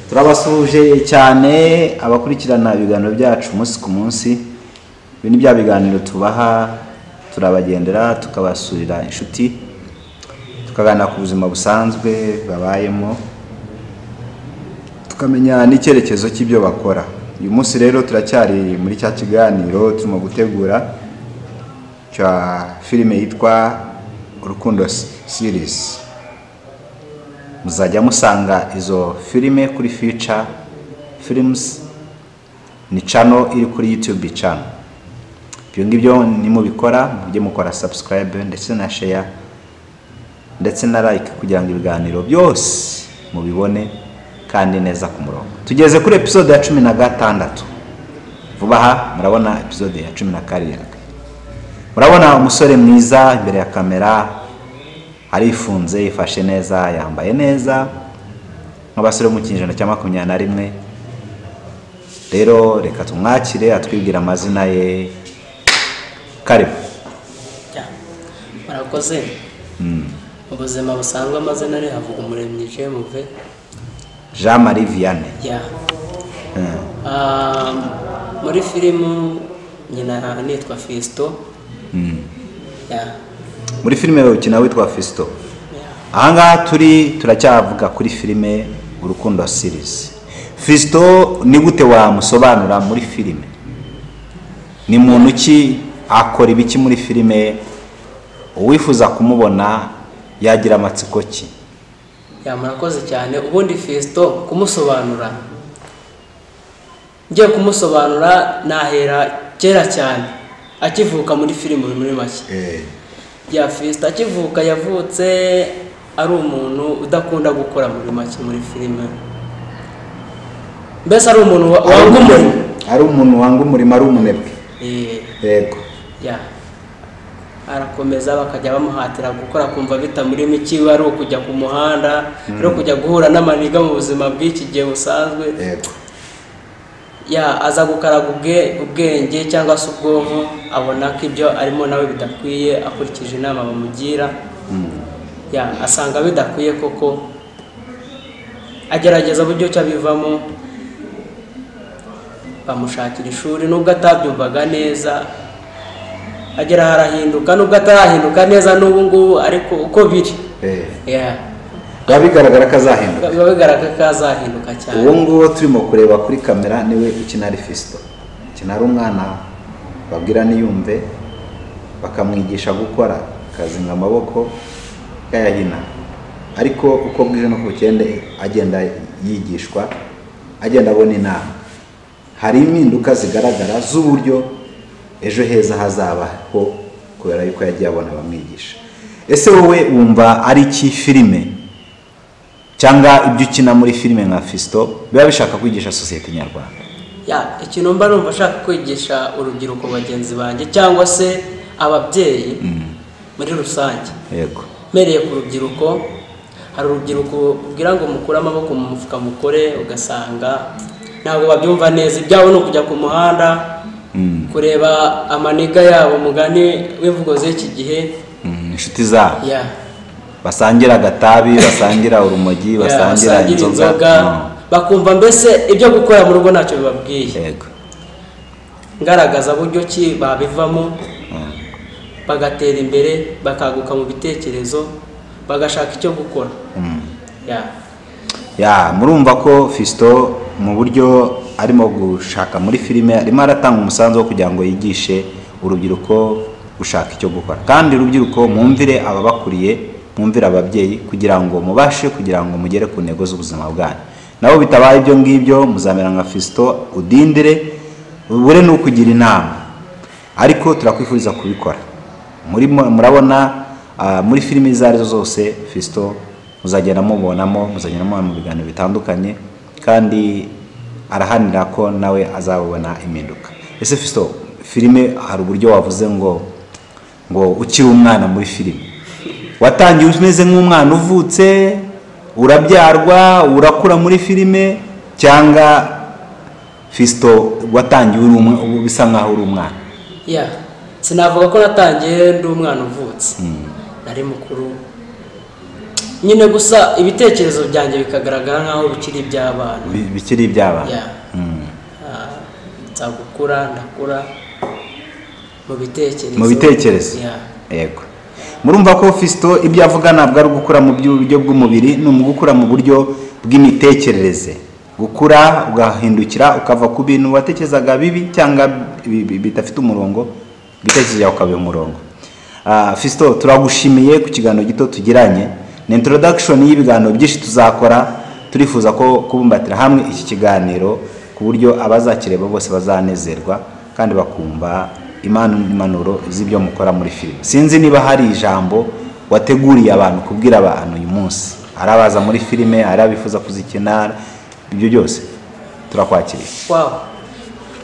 turabasuhuje cyane abakurikirana ibiganiro byacu umunsi ku munsi ibi ni bya biganiro tubaha turabagendera tukabasurira inshuti tukaganira ku buzima busanzwe babayemo tukamenya n'icyerekezo cy'ibyo bakora uyu munsi rero turacyari muri cya kiganiro turimo gutegura cya filime yitwa urukundo series muzajya musanga izo filime kuri fica firimusi ni cano iri kuri yutube cano ibyo ngibyo nimubikora mujye mukora sabusikarayibe ndetse na sheya ndetse na like kugira ngo ibiganiro byose mubibone kandi neza ku murongo tugeze kuri episode ya cumi na gatandatu vuba aha murabona episode ya cumi na karindwi murabona umusore mwiza imbere ya kamera arifunze yifashe neza yambaye neza nk'abasore bo mu kinyejana cya makumyabiri na rimwe rero reka tumwakire atwibwire amazina ye karibu murakoze ubuzima busanzwe amazina ari havuga umuremyi jemuve jean marie vianney ya Ah, muri filimu nyina nitwa fisito ya muri filime ukina witwa fisito ya ahangaha turi turacyavuga kuri filime urukundo series fisito ni gute wamusobanura muri filime ni muntu ki akora ibiki muri filime uwifuza kumubona yagira amatsiko ki ya murakoze cyane ubundi fisito kumusobanura ngiye kumusobanura nahera kera cyane akivuka muri filimu muri make ya fisito akivuka yavutse ari umuntu udakunda gukora muri make muri filime mbese ari umuntu wa- wanga umurimo ari umuntu wanga umurimo ari umunebwe Eh, yego ya arakomeza bakajya bamuhatira gukora akumva bitamurimo ikiwe ari ukujya ku muhanda ari ukujya guhura n'amaniga mu buzima bw'iki gihe busanzwe yego ya aza gukaraga ubwe- ubwenge cyangwa se ubwonko abona ko ibyo arimo nawe bidakwiye akurikije inama bamugira ya asanga bidakwiye koko agerageza uburyo ki abivamo bamushakira ishuri nubwo atabyumvaga neza agera aho arahinduka nubwo atarahinduka neza n'ubu ngubu ariko uko biri ya biba bigaragara ko azahinduka biba bigaragara ko azahinduka cyane uwo nguwo turimo kureba kuri kamera niwe ukina ari fisito ukina ari umwana babwira niyumve bakamwigisha gukora akazinga amaboko kayahina ariko uko bwije n'uko bukende agenda yigishwa agenda abona inama hari impinduka zigaragara z'uburyo ejo heza hazabaho kubera yuko yagiye abona abamwigisha ese wowe wumva ari iki filime cyangwa ibyo ukina muri filime nka fisito biba bishaka kwigisha sosiyete nyarwanda ya ikintu mba numva ashaka kwigisha urubyiruko bagenzi banjye cyangwa se ababyeyi muri rusange yego mpereye ku rubyiruko hari urubyiruko rubwira ngo mukure amaboko mu mufuka mukore ugasanga ntabwo babyumva neza ibyabo ni ukujya ku muhanda kureba amaniga yabo umugani w'imvugo z'iki gihe Mm, inshuti zabo ya basangira agatabi basangira urumogi ya, basangira basangira inzoga inzoga No. bakumva mbese ibyo gukora mu rugo ntacyo bibabwiye yego ngaragaza buryo ki babivamo Mm. bagatera imbere bakaguka mu bitekerezo bagashaka icyo gukora ya ya murumva ko fisito mu buryo arimo gushaka muri filime arimo aratanga umusanzu wo kugira ngo yigishe urubyiruko gushaka icyo gukora kandi urubyiruko mwumvire ababakuriye mwumvire ababyeyi kugira ngo mubashe kugira ngo mugere ku ntego z'ubuzima bwanyu nabo bitabaye ibyo ngibyo muzamera nka fisito udindire ubure n'ukugira inama ariko turakwifuriza kubikora murimo murabona ah, muri filimi izo ari zo zose fisito muzagenda mubonamo muzagenda mubona mu biganiro bitandukanye kandi arahanira ko nawe azabona impinduka ese fisito filime hari uburyo wavuze ngo ngo ukiri umwana muri filime watangiye umeze nk'umwana uvutse urabyarwa urakura muri filime cyangwa fisito watangiye uri umwe- ubu bisa nk'aho uri umwana ya sinavuga ko natangiye ndi umwana uvutse nari mukuru nyine gusa ibitekerezo byanjye bikagaragara nk'aho bikiri iby'abana Bi- bikiri iby'abana Yeah. Mm. Ah, nza gukura ndakura mu bitekerezo mu bitekerezo Yeah. yego murumva ko Fisito ibyo avuga ntabwo ari ugukura mu buryo bw'umubiri ni ugukura mu buryo bw'imitekerereze gukura ugahindukira ukava ku bintu watekerezaga bibi cyangwa bi- bi- bidafite umurongo ibitekerezo byawe ukabiha umurongo Ah, Fisito turagushimiye ku kiganiro gito tugiranye ni introduction y'ibiganiro byinshi tuzakora turifuza ko kubumbatira hamwe iki kiganiro ku buryo abazakireba bose bazanezerwa kandi bakumva imana n'impanuro z'ibyo mukora muri filime sinzi niba hari ijambo wateguriye abantu kubwira abantu uyu munsi ari abaza muri filime ari abifuza kuzikina ibyo byose turakwakiriye wow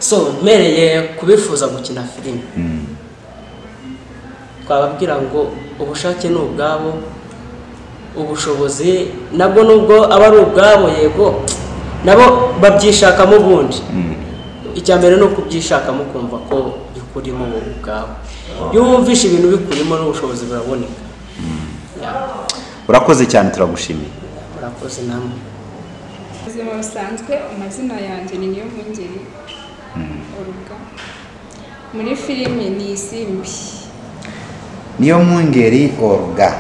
so mpereye kubifuza gukina filime twababwira ngo ubushake ni ubwabo ubushobozi nabwo nubwo aba ari ubwabo yego nabo babyishakamo ubundi icya mbere ni ukubyishakamo ukumva ko bikurimo wowe ubwawe iyo wumvishe ibintu bikurimo n'ubushobozi buraboneka Yeah. urakoze cyane turagushimiye murakoze namwe ubuzima busanzwe amazina yanjye ni niyo mpungeri uruga muri filimi ni isimbi niyo mwungeri oruga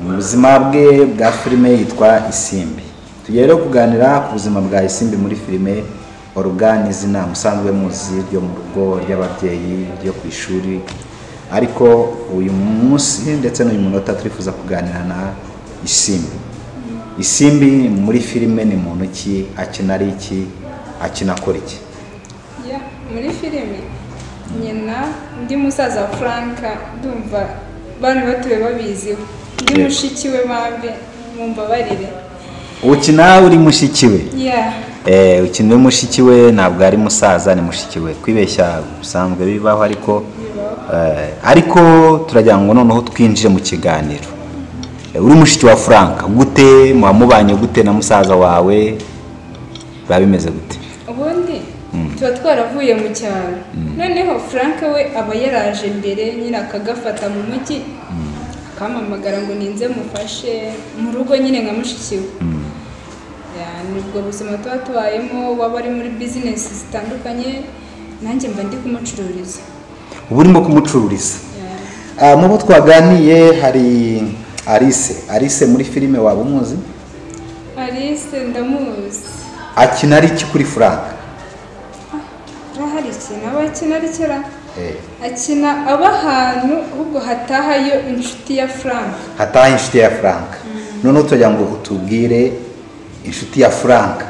mu buzima bwe bwa filime yitwa isimbi tugiye rero kuganira ku buzima bwa isimbi muri filime oruga ni izina musanzwe muzi ryo mu rugo ry'ababyeyi ryo ku ishuri ariko uyu munsi ndetse n'uyu munota turifuza kuganira na isimbi isimbi muri filime ni muntu ki akina ari iki akina akora iki Ya, muri filimi nyina ndi musaza wa furanka ndumva bari batuwe babiziho ndi Yego. mushiki we bambe mumbabarire ukina uri mushiki we ya Eh, ukina uri mushiki we ntabwo ari musaza ni mushiki we kwibeshya bisanzwe bibaho ariko eh, ariko turagira ngo noneho twinjire mu kiganiro Eh, uri mushiki wa frank gute muba mubanye gute na musaza wawe biba bimeze gute ubundi tuba twaravuye mu cyaro noneho furanka we aba yaraje imbere nyine akagafata mu mujyi akampamagara ngo ninze mufashe mu rugo nyine nka mushiki we Ya, ni ubwo buzima tuba tubayemo waba ari muri bizinesi zitandukanye nanjye mba ndi kumucururiza uba urimo kumucururiza Ya. Ah, mu bo twaganiye hari arise arise muri filime waba umuzi alice ndamuzi akina ari iki kuri frank arahari ikintu aba akina ari kera Eh, akina aba ahantu ahubwo hatahayo inshuti ya frank hataha inshuti ya frank noneho turagira ngo utubwire inshuti ya frank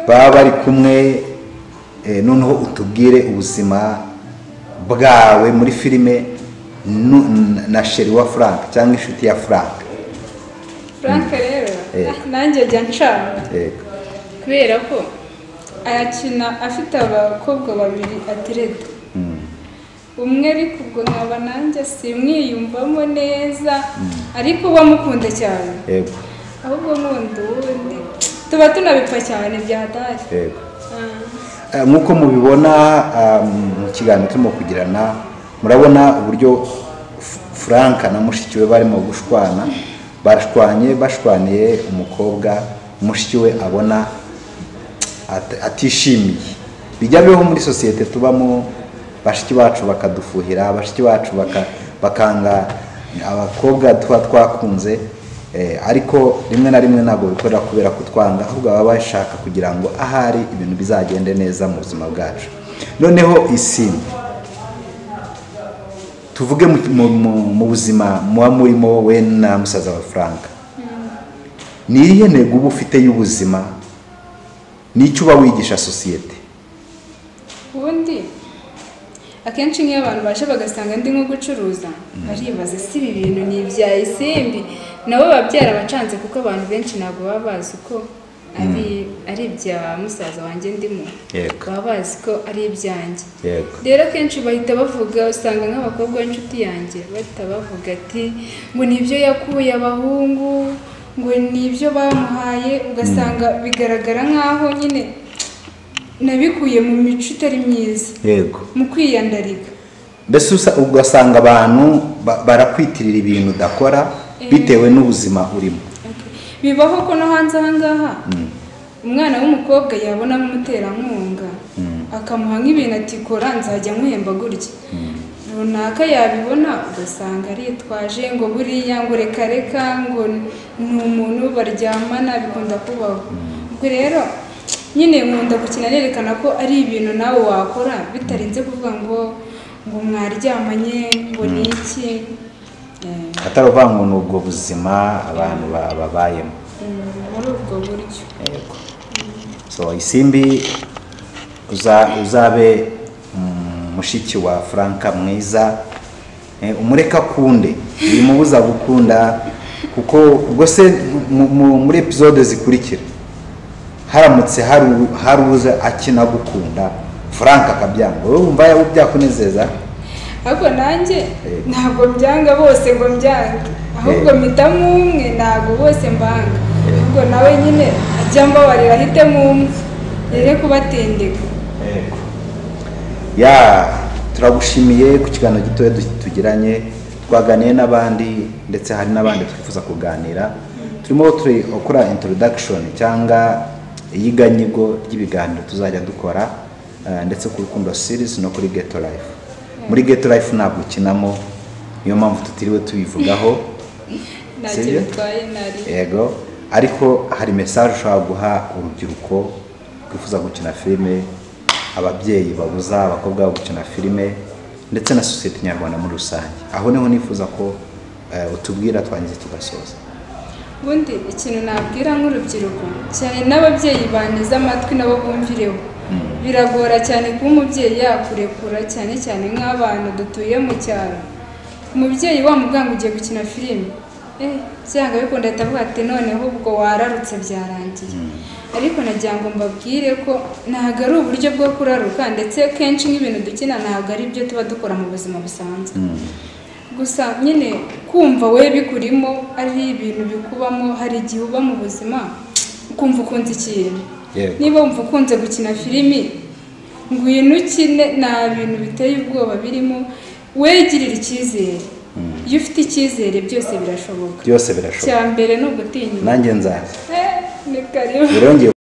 baba bari kumwe eh, noneho utubwire ubuzima bwawe muri filime nu- n- na sheri wa frank cyangwa inshuti ya frank frank rero Eh. ah, nanjye ajya nshaka Yego. kubera ko arakina afite abakobwa babiri atereta Mm. umwe ariko ubwo nkaba nanjye simwiyumvamo neza ariko uba mukunda cyane yego ahubwo nkunda uwundi tuba tunabipfa cyane bya dare yego Eh, nk'uko mubibona ah, mu kiganiro turimo kugirana murabona uburyo F- frank na mushiki we barimo gushwana bashwanye bashwaniye umukobwa mushiki we abona at- atishimiye bijya bibaho muri sosiyete tubamo bashiki bacu bakadufuhira bashiki bacu baka- bakanga abakobwa tuba twakunze eh, ariko rimwe na rimwe ntabwo bikorera kubera kutwanga ahubwo baba bashaka kugira ngo ahari ibintu bizagende neza mu buzima bwacu noneho isimbi tuvuge mu, mu, mu, mu buzima muba murimo wowe na musaza wa frank ni irihe ntego uba ufite y'ubuzima n'icyo uba wigisha sosiyete ubundi akenshi nk'iyo abantu baje bagasanga ndi nko gucuruza baribaza si ibi bintu ni ibya isimbi nabo babyara bacanze kuko abantu benshi ntabwo baba bazi ko ari ari ibya musaza wanjye ndimo Yego. baba bazi ko ari ibyanjye yego rero akenshi bahita bavuga usanga nk'abakobwa b'inshuti yanjye bahita bavuga ati ngo ni ibyo yakuye abahungu ngo ni ibyo bamuhaye ugasanga bigaragara nk'aho nyine nabikuye mu mico itari myiza yego mu kwiyandarika mbese usa- ugasanga abantu ba- barakwitirira ibintu udakora bitewe n'ubuzima urimo bibaho ko no hanze aha ngaha umwana w'umukobwa yabona nk'umuterankunga akamuha nk'ibintu ati kora nzajya nkuhemba gutya runaka yabibona ugasanga aritwaje ngo buriya ngo reka reka ngo ni umuntu baryamana bikunda kubaho ubwo rero nyine nkunda gukina nerekana ko ari ibintu nawe wakora bitarenze kuvuga ngo ngo mwaryamanye ngo ni iki Eh, atari uvuga ngo ni ubwo buzima abantu ba- babayemo mm, muri ubwo buryo yego so isimbi uza- uzabe mm, mushiki wa franka mwiza Eh, umureke akunde bimubuza gukunda kuko ubwo se mu- mu- muri episode zikurikira haramutse haru- hari uza akina gukunda frank akabyanga wowe wumva yaba byakunezeza ariko nanjye ntabwo byanga bose ngo mbyange ahubwo mpitamo umwe ntabwo bose mbanga ahubwo nawe nyine ajya mbabarira ahitemo umwe rere kubatendeka ya turagushimiye ku kiganiro gitoya du- tugiranye twaganiye n'abandi ndetse hari n'abandi twifuza kuganira turimo turakora introduction cyangwa iyiganyigo ry'ibiganiro tuzajya dukora eh, ndetse ku rukundo series no kuri ghetto life muri ghetto life ntabwo ukinamo niyo mpamvu tutiriwe tubivugaho ntacyo Sibyo? bitwaye nari yego ariko hari mesaje ushobora guha urubyiruko rwifuza gukina filime ababyeyi babuza abakobwa babo gukina filime ndetse na sosiyete nyarwanda muri rusange aho niho nifuza ko eh, utubwira twangize tugasoza ubundi ikintu nabwira nk'urubyiruko cyane n'ababyeyi banteze amatwi nabo bumvireho biragora cyane kuba umubyeyi yakurekura cyane cyane nk'abantu dutuye mu cyaro umubyeyi wamubwira ngo ugiye gukina filime eh byanga bikunda ahita avuga ati noneho ubwo wararutse byarangiye ariko nagira ngo mbabwire ko ntabwo ari uburyo bwo kuraruka ndetse kenshi nk'ibintu dukina ntabwo ari byo tuba dukora mu buzima busanzwe gusa nyine kumva we bikurimo ari ibintu bikubamo hari igihe uba mu buzima ukumva ukunze ikintu Yego. niba wumva ukunze gukina filimi ngwino ukine nta bintu biteye ubwoba birimo wegirire icyizere iyo ufite icyizere byose birashoboka byose birashoboka cya mbere ni ugutinyuka nanjye nzaza Eh, ni karibu birongeye